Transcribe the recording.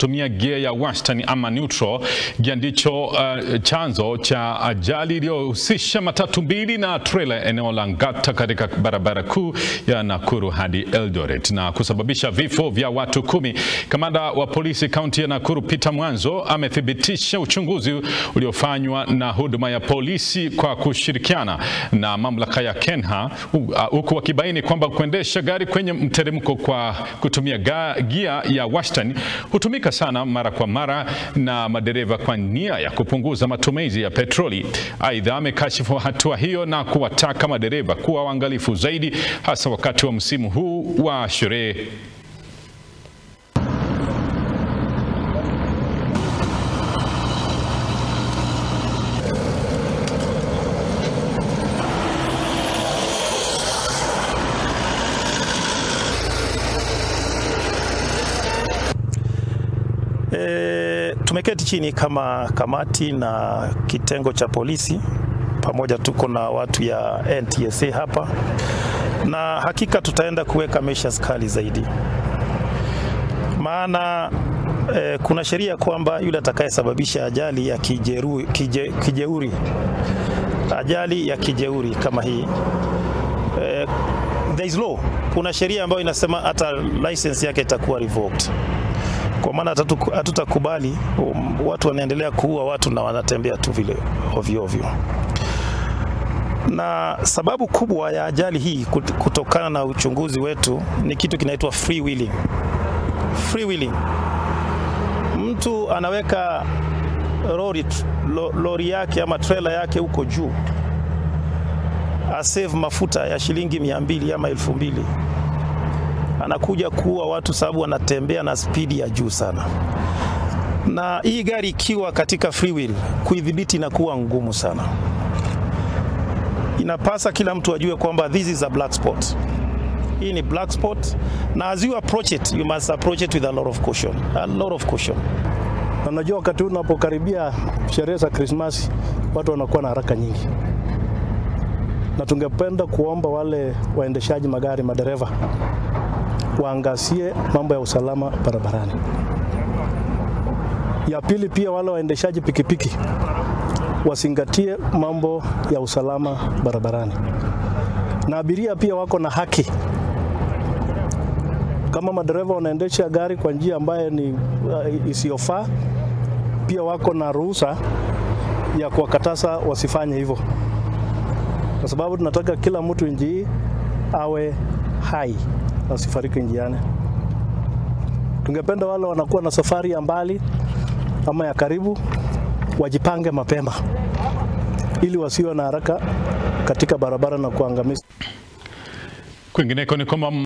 kutumia gia ya wastani ama neutral. Gia ndicho uh, chanzo cha ajali iliyohusisha matatu mbili na trailer eneo la Ngata katika barabara kuu ya Nakuru hadi Eldoret na kusababisha vifo vya watu kumi. Kamanda wa polisi kaunti ya Nakuru Peter Mwanzo amethibitisha uchunguzi uliofanywa na huduma ya polisi kwa kushirikiana na mamlaka ya Kenha huku wakibaini kwamba kuendesha gari kwenye mteremko kwa kutumia ga, gia ya wastani hutumika sana mara kwa mara na madereva kwa nia ya kupunguza matumizi ya petroli. Aidha, amekashifu hatua hiyo na kuwataka madereva kuwa waangalifu zaidi hasa wakati wa msimu huu wa sherehe. E, tumeketi chini kama kamati na kitengo cha polisi pamoja, tuko na watu ya NTSA hapa, na hakika tutaenda kuweka measures kali zaidi, maana e, kuna sheria kwamba yule atakayesababisha ajali ya kijeru, kije, kijeuri ajali ya kijeuri kama hii e, there is law, kuna sheria ambayo inasema hata license yake itakuwa revoked kwa maana hatutakubali um, watu wanaendelea kuua watu na wanatembea tu vile ovyo ovyo. Na sababu kubwa ya ajali hii kutokana na uchunguzi wetu ni kitu kinaitwa free wheeling. Free wheeling, mtu anaweka lori, lori yake ama trailer yake huko juu asave mafuta ya shilingi mia mbili ama elfu mbili anakuja kuua watu sababu anatembea na spidi ya juu sana. Na hii gari ikiwa katika free wheel, kuidhibiti inakuwa ngumu sana. Inapasa kila mtu ajue kwamba this is a black spot. Hii ni black spot, na as you approach it, you must approach it with a lot of caution. A lot of caution. Na najua wakati huu unapokaribia sherehe za Krismasi, watu wanakuwa na haraka nyingi, na tungependa kuomba wale waendeshaji magari, madereva waangazie mambo ya usalama barabarani. Ya pili, pia wale waendeshaji pikipiki wazingatie mambo ya usalama barabarani, na abiria pia wako na haki. Kama madereva wanaendesha gari kwa njia ambayo ni uh, isiyofaa, pia wako na ruhusa ya kuwakataza wasifanye hivyo, kwa sababu tunataka kila mtu nchi hii awe hai wasifariki njiani. Tungependa wale wanakuwa na safari ya mbali ama ya karibu wajipange mapema ili wasiwe na haraka katika barabara na kuangamiza. Kwingineko ni kwamba